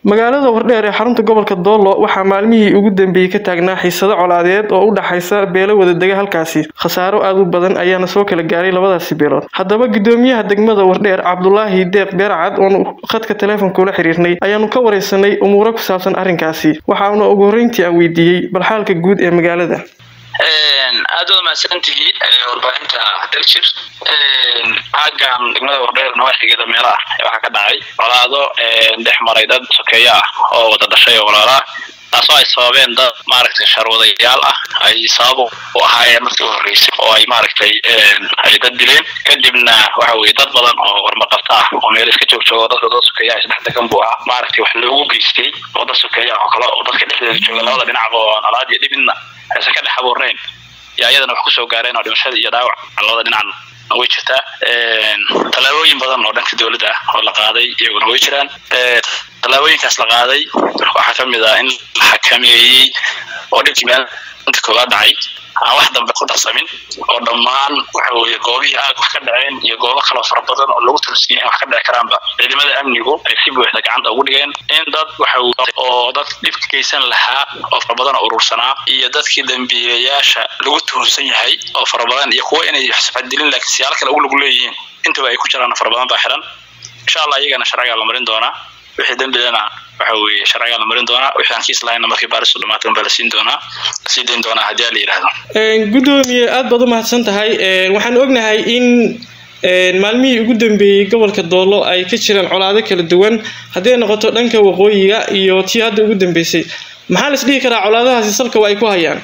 magaalada wardheer ee xarunta gobolka doolo waxaa maalmihii ugu dambeeyey ka taagnaa xiisado colaadeed oo u dhaxaysa beelo wadadega halkaasi khasaaro aad u badan ayaana soo kala gaaray labadaasi beelood haddaba gudoomiyaha degmada wardheer cabdulaahi deeq beercad oonu khadka teleefonka ula xiriirnay ayaanu ka wareysanay umuuro ku saabsan arrinkaasi waxaana ugu horreyntii aan weydiiyey balxaalka guud ee magaalada aad waad mahadsantihiin warbaahinta daljir xaggan degmada wardheer nawaaxigeeda meelo ah waxaa ka dhacay colaado dhex maray dad sokeeyo ah oo wada dhashay oo walaala ah taasoo ay sababeen dad maaragtay sharwadayaal ah ay sabab u ahaayeen markii u horreysay oo ay maaragtay ay dad dileen kadibna waxa weye dad badan oo warmaqabta ah oo meel iska joog joogo dadka dad sokeeya ah isdhex degan buu ahaa maaragtay wax loogu geystay oo dad sokeeya ah oo kale oo dadka dhexdeeda jooga labada dhinacba oo nalaad iyo dhibidna aysan ka dhex abuurnayn iyo ayadana wax kusoo gaareen oo dhimashada iyo dhaawac labada dhinacan way jirtaa tallaabooyin badan oo dhanka dowladda ah oo la qaaday iyaguna way jiraan tallaabooyinkaas la qaaday waxaa ka mid ah in la xakameeyey oo dhibkii meel inta koowaad dhacay aan wax dambe ku darsamin oo dhammaan waxa weeye goobihii aag wax ka dhaceen iyo goobo kaloo fara badan oo lagu tulsiiyay wax ka dhici karaanba ciidamada amnigu ay si buuxda gacanta ugu dhigeen in dad waxa oo dad dhibka geysan lahaa oo fara badan oo urursanaa iyo dadkii dambiilayaasha lagu tuhunsan yahay oo fara badan iyo kuwa inay xisbadilin laakiin siyaalo kale ugu lagu leeyihiin intaba ay ku jiraan fara badan baa xiran insha allah iyagana sharcigaa la marin doonaa wixii dembidana waxa weeye sharcigaa la marin doonaa wixii aan kiis lahayna markii baaristu dhamaatan baa la siin doonaa la sii dayn doonaa haddii la yidhaahdo gudoomiye aad baad u mahadsan tahay waxaan ognahay in maalmihii ugu dambeeyey gobolka doolo ay ka jiraan colaado kala duwan hadday noqoto dhanka waqooyiga iyo tii hadda ugu dambeysay maxaa la isdhihi karaa colaadahaasi salka waa ay ku hayaan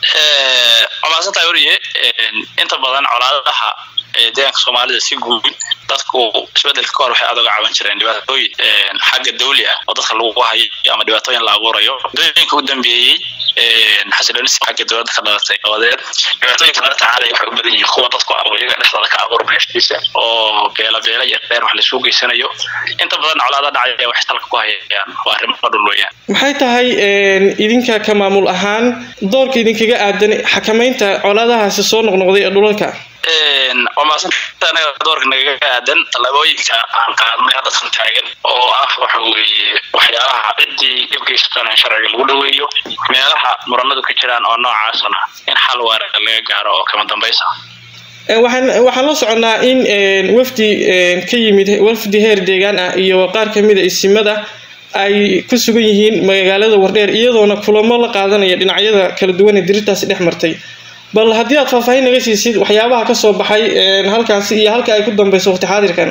waa mahadsantahay weriye inta badan colaadaha deegaanka soomaalida si guud dadku isbedelka kahor waxay aad uga caban jireen dhibaatooyin xagga dawli ah oo dadka lagu hayo ama dhibaatooyin la abuurayo dooyinka u dambeeyey xasiloonisi xagga dowladda ka dhalatay dabadeed dhibaatooyinka lala tacaalaya waxay u badan yihiin kuwa dadku iyaga dhexdooda ka abuurma heshiisa oo beela beela iyo reer wax laisugu geysanayo inta badan colaada dhacaya waxay talka ku hayaan waa arrimo dhul weeyaan maxay tahay idinka ka maamul ahaan doorka idinkaga aadan xakamaynta colaadahaasi soo noqnoqday ee dhulalka waa maasanta anaga doorka nagaga aadan tallaabooyinka aan qaadnay hadda san taagan oo ah waxa weeye waxyaalaha ciddii dhibgeysatan in sharciga lagu dhaweeyo meelaha muranadu ka jiraan oo noocaasna in xal waara laga gaaro oo kama dambaysa waxaan waxaan la soconnaa in wafdi ka yimid wafdi heer deegaan ah iyo qaar kamid a isimada ay ku sugan yihiin magaalada wardheer iyadoona kulamo la qaadanaya dhinacyada kala duwan ee dirirtaasi dhex martay bal haddii aad faahfaahin naga siisid waxyaabaha ka soo baxay halkaasi iyo halka ay ku dambeyso waqti xaadirkan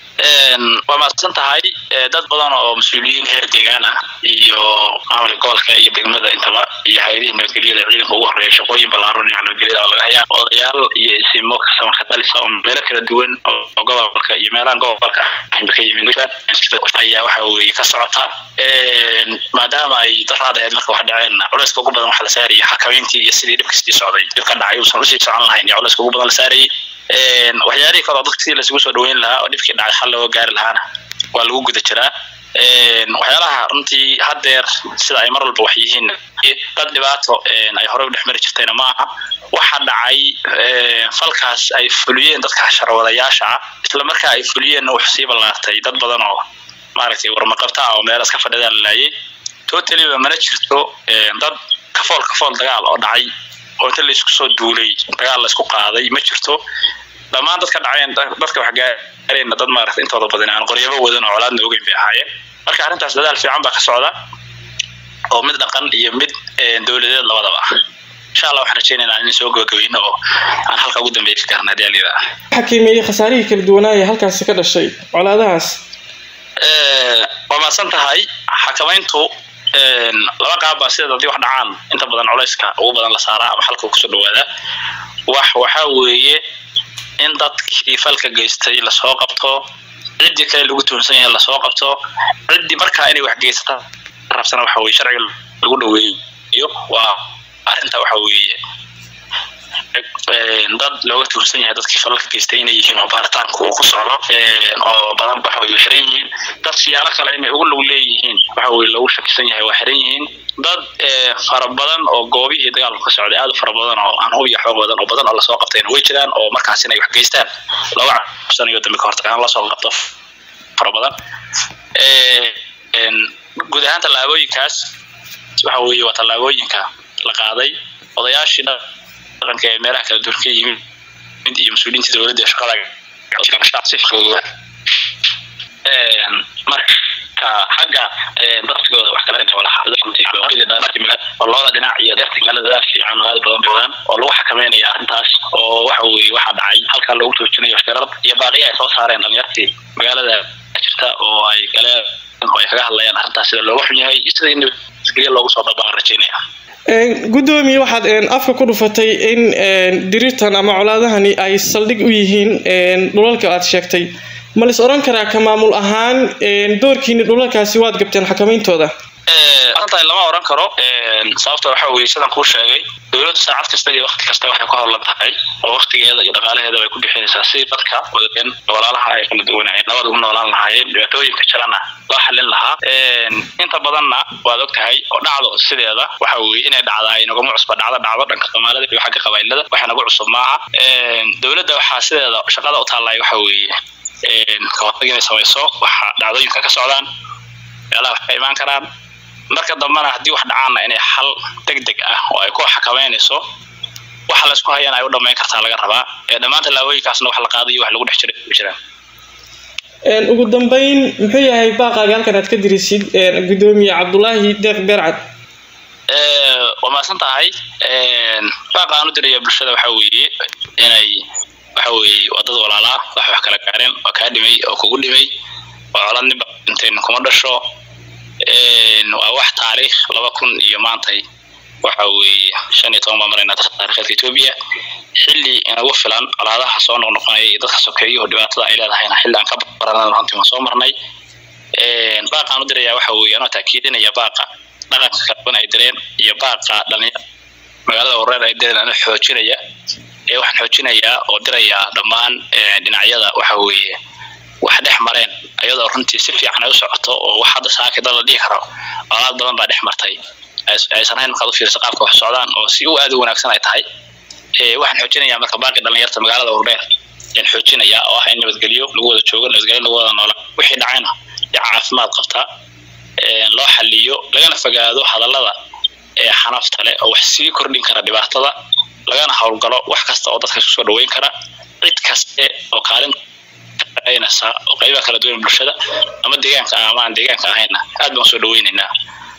waa mahadsan tahay dad badan oo mas-uuliyiin heer deegaan ah iyo maamulka gobolka iyo degmada intaba iyo hay-adihii nabadgelyada ciidanka ugu horreeya shaqooyin ballaaran iyo nabadgelyada oo laga hayaa odayaal iyo isimo samaka dalisa oo meelo kala duwan oo gobolka iyo meelahan gobolka ahba ka yimid ayaa waxa weeye ka socota maadaama ay daraad ahayd marka wax dhaceenna culayska ugu badan waxa la saarayay xakamayntii iyo sidii dhibkastii socday dhib ka dhacay uusan usii socon lahayn iyo culayska ugu badan la saarayay waxyaalihii kale oo dadka sidii laisugu soo dhaweyn lahaa oo dhibkii dhacay xal looga gaari lahaana waa lagu guda jiraa waxyaalaha runtii haddeer sida ay mar walba wax yihiin dad dhibaato ay horey u dhex mari jirtayna ma aha waxa dhacay falkaas ay fuliyeen dadka sharwadayaasha ah isla markaa ay fuliyeenna wuxuu sii ballaartay dad badan oo maaragtay warmaqabta ah oo meelas ka fadhidaa la laayay totaliba mana jirto dad kafool kafool dagaal oo dhacay oo inta laisku soo duulay dagaal laisku qaaday ma jirto dhammaan dadka dhaceen dadka wax gaareenna dad maaragtay intooda badan aan qoryabo wadan oo colaadna ogeyn bay ahaayeen marka arrintaas dadaal fiican baa ka socda oo mid dhaqan iyo mid dowladeed labadaba ah insha allah waxaan rajeynaynaa in soo gabagabeyno oo aan halka ugu dambeeya ka gaarna haddii alida xakiimeeyey khasaarihii kala duwanaaya halkaasi ka dhashay colaadahaas waa mahadsan tahay xakamayntu laba qaab baa sideed haddii wax dhacaan inta badan culayska ugu badan la saaraa ama halka kusoo dhawaada wax waxaa weeye in dadkii falka geystay lasoo qabto ciddii kale lagu tuhunsan yahay lasoo qabto ciddii markaa inay wax geysata rabsana waxa weye sharciga lagu dhaweeyo waa arrinta waxa weeye dad looga tuhunsan yahay dadkii falalka geystay inay yihiin oo baaritaanku uu ku socdo oo badan waxa weye xiran yihiin dad siyaalo kale inay ugu log leeyihiin waxa weye loogu shakisan yahay waa xiran yihiin dad fara badan oo goobihii dagaalku ka socday aad u fara badan oo aan hubiya xoog badan oo badan oo lasoo qabtayna way jiraan oo markaas inay wax geystaan looga cabsanayo dambe ka hortagaan lasoo qabto fara badan guud ahaan tallaabooyinkaas waxa weeye waa tallaabooyinka la qaaday odayaashii dhaqanka ee meelaha kala duwan ka yimid iyo mas-uuliyiinta dowladda ee shaqada marka xagga darsigooda wax kala oo labada dhinac iyo deerta magaalada fiican oo aad badan badan oo lagu xakameynaya arrintaas oo waxa weeye waxaa dhacay halkaa loogu joojinayo shirar iyo baaqiya ay soo saareen dhalinyartii magaalada jirta oo ay galeen oo ay kaga hadlayaan arrintaas sida looga xun yahay iyo sida in nabadgelyo loogu soo dabaan rajaynaya gudoomiye waxaad afka ku dhufatay in diriirtan ama colaadahani ay saldhig u yihiin dhulalka aad sheegtay ma lais odhan karaa ka maamul ahaan doorkiini dhulalkaasi waad gabteen xakameyntooda arrintaa lama oran karo sababta waxa weye sidaan kuu sheegay dowladdu saacad kasta iyo wakti kasta waxay ku howlan tahay oo waktigeeda iyo dhaqaalaheeda way ku bixinaysaa si dadka wadagan walaalaha ay kala duwanayeen nabad ugu noolaan lahaayeen dhibaatooyinka jirana loo xalin lahaa inta badanna waad og tahay oo dhacdo sideeda waxa weye inay dhacdaa inaguma cusba dhacdo dhacdo dhanka soomaalida iyo xagga qabailada wax nagu cusub maaha dowladda waxaa sideeda shaqada u taallay waxa weeye kahortag inay samayso waxa dhacdooyinka ka socdaan meelaha wax ka imaan karaan marka dambena haddii wax dhacaanna inay xal deg deg ah oo ay ku xakameynayso waxa laysku hayana ay u dhammayn kartaa laga rabaa ee dhammaan tallaabooyinkaasna wax la qaaday iyo wax lagu dhex jiray ku jiraan ugu dambeyn muxuu yahay baaqaaga halkan aad ka dirisid gudoomiye cabdulaahi deeq beercad waa mahadsan tahay baaqa aan u diraya bulshada waxa weeye inay waxa weeye waa dad walaalaa wax wax kala gaareen waa kaa dhimay oo kugu dhimay waa colad ninba dhinteen kuma dhasho waa wax taariikh laba kun iyo maantay waxa weeye shan iyo toban baa maraynaa dadka taariikheedka etoobiya xilli inagu filan colaadaha soo noqnoqonaya iyo dadka sokeeyo dhibaatada ay leedahayna xilli aan ka baranana runtii waan soo marnay baaqaan u dirayaa waxa weeye anoo taakiidinaya baaqa dhaqanka kala duwan ay direen iyo baaqa dhalinyar magaalada wareer ay direen anoo xoojinaya ee waxaan xoojinayaa oo dirayaa dhammaan dhinacyada waxa weeye wax dhex mareen iyadoo runtii si fiican ay u socoto oo wax hadda saaki dad la dhihi karo colaad badan baa dhex martay aysan hayn markaad u fiirsa qaabka wax socdaan oo si u aad u wanaagsan ay tahay waxaan xoojinayaa marka baaqi dhalinyarta magaalada wardheer ayaan xoojinayaa oo ah in nabadgelyo lagu wada joogo nabadgelyo lagu wada noola wixii dhacayna iyo caafimaad qabta loo xaliyo lagana fogaado hadallada ee xanafta leh oo wax sii kordhin kara dhibaatada lagana howlgalo wax kasta oo dadka isku soo dhaweyn kara cid kaste oo kaalin oo qaybaha kala duwan bulshada ama deegaanka ah ama aan deegaanka ahayna aad baan soo dhaweynaynaa